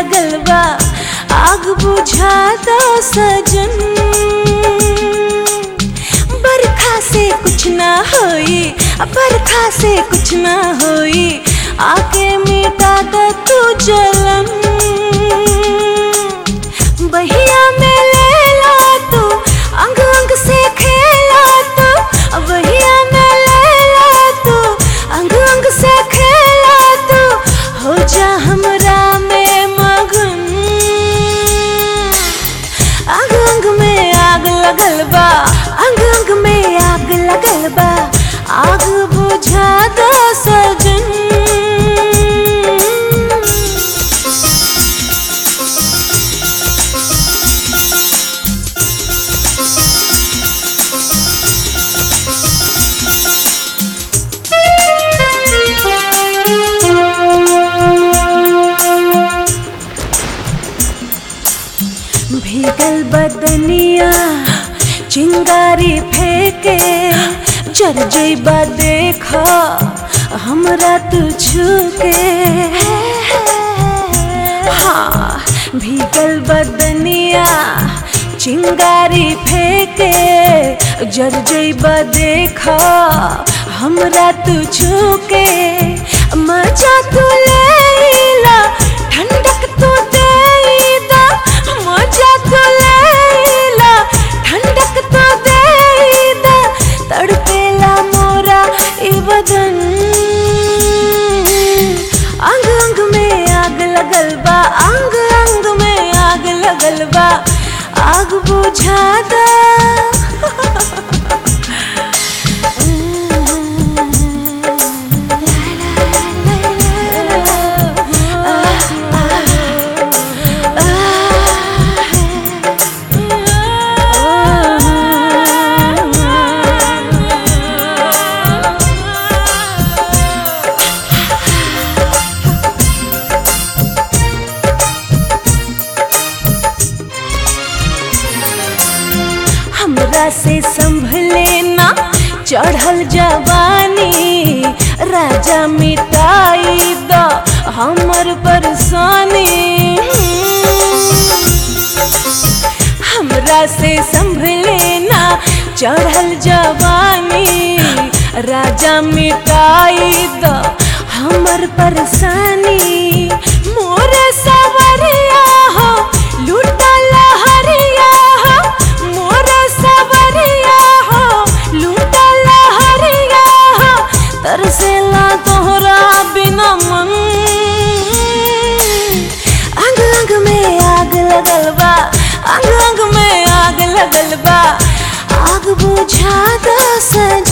लगल बा आग बुझा दो सजन बरखा से कुछ ना होई बरखा से कुछ ना होई आके मिटा दे तू जलन बहिया में ले ला तू अंग अंग से खेला तू बहिया में ले ला तू अंग अंग से खेला तू हो जा हमरा में मगन अंग अंग में आग लगल बा अंग अंग में आग लगल बा आग बुझा दो सजन भीगल बदनिया चिंगारी फेंके जर जैबा देखा हमरा तू छूके हाँ भीगल बदनिया चिंगारी फेंके जर जैबा देखा हमरा तू छूके मजा तू लेला ठंडक तू देला मजा तू लेला ठंडक तू देला तड़पेला मोरा ई बदन अंग अंग में आग लगल बा अंग अंग में आग लगल बा आग बुझा दा हमरा से संभले ना चढ़ल जवानी राजा मिटाई द हमर परेशानी हमरा से संभले ना चढ़ल जवानी राजा मिटाई द हमर परेशानी मोरे सवरिया हो लूटा लहरिया हो मोरे सवरिया हो लूटा लहरिया हो तरसेला तोहरा बिना मन अंग अंग में आग लगल बा अंग अंग में आग लगल बा आग बुझा द सज